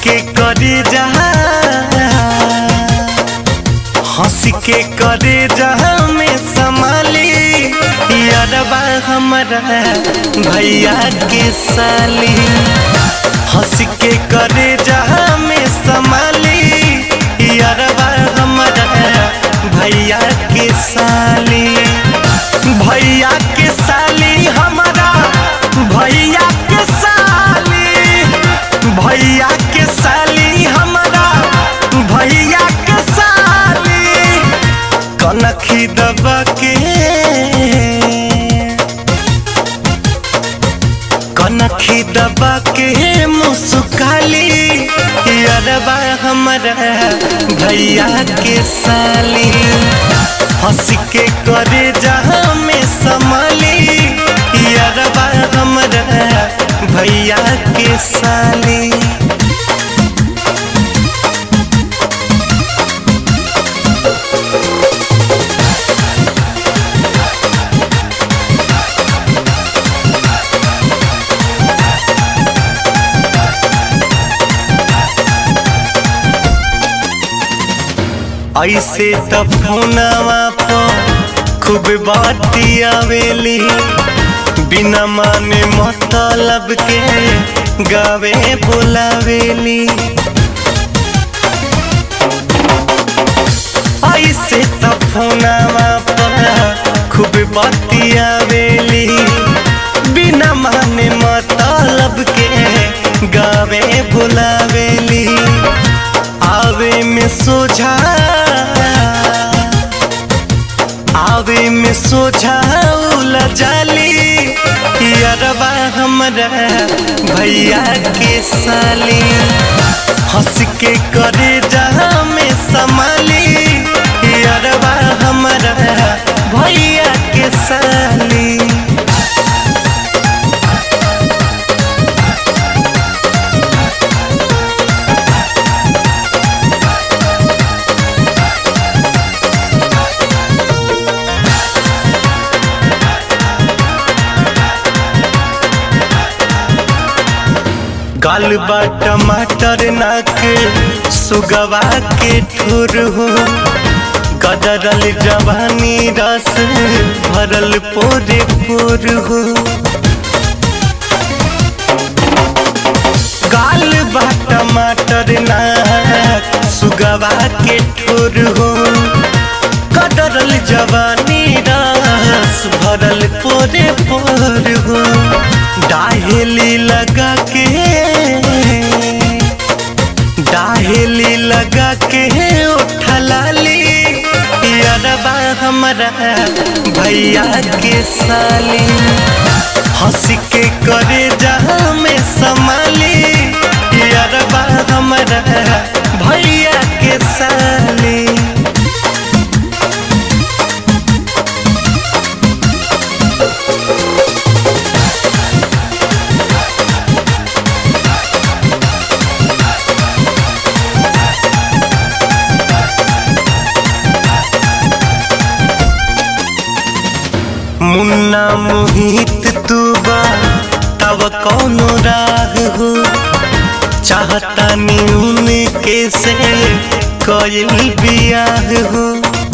के करे जहा हंस के करे जहा में संभाली यारबा हमारा भैया के साली हंस के करे जहा में संभाली यारबा हमारा भैया के साली भैया के साली हमारा भैया के साली भैया के साली हमारा भैया के साली कनखी दबा के कनखी दबा के मुस्काली अरबा हमारा भैया के साली हंस के करे जहाँ में संभाली अरबा हमारा भैया के साली ऐसे त फोनवा पर खूब बाती आवेली बिना माने मतलब के गावे बुलावेली ऐसे त फोनवा पर खूब बाती आवेली बिना माने मतलब के गावे बुलावेली आवे में सोझा आवे में सोझा जाली अरबा हमरा भैया के साली हंस के करे जहाँ में संभाली अरबा हमरा भैया के साली गाल बा टमाटर नाक सुगवा के ठुर हो गदरल जवानी रस भरल पोरे पोर हो गाल बा टमाटर नाक सुगवा के ठुर हो गदरल जवानी रस भरल पोरे पोर हो डाहेली लगा के डाहेली लगा के उठलाली अरबा हमारा भैया के साली हंस के करे जहाँ में संभाली अरबा हमारा भैया के साली मुन्ना मोहित तू बा तब कौनो राग हो चाहता न्यून के से कइल बियाह हो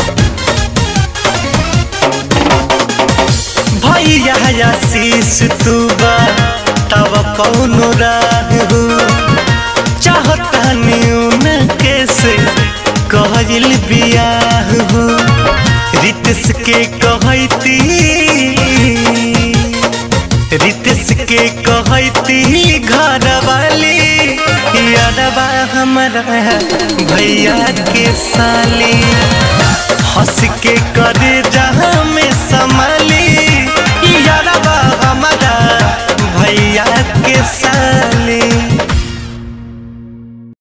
भैया आशीष तू बा तब कौनो राग हो चाहता न्यून के से कइल बियाह हो रितस के कहती रितस के कहती घर वाली यादवा हमारा भैया के साली हंस के करे जहाँ में संभाली यादवा हमारा भैया के साली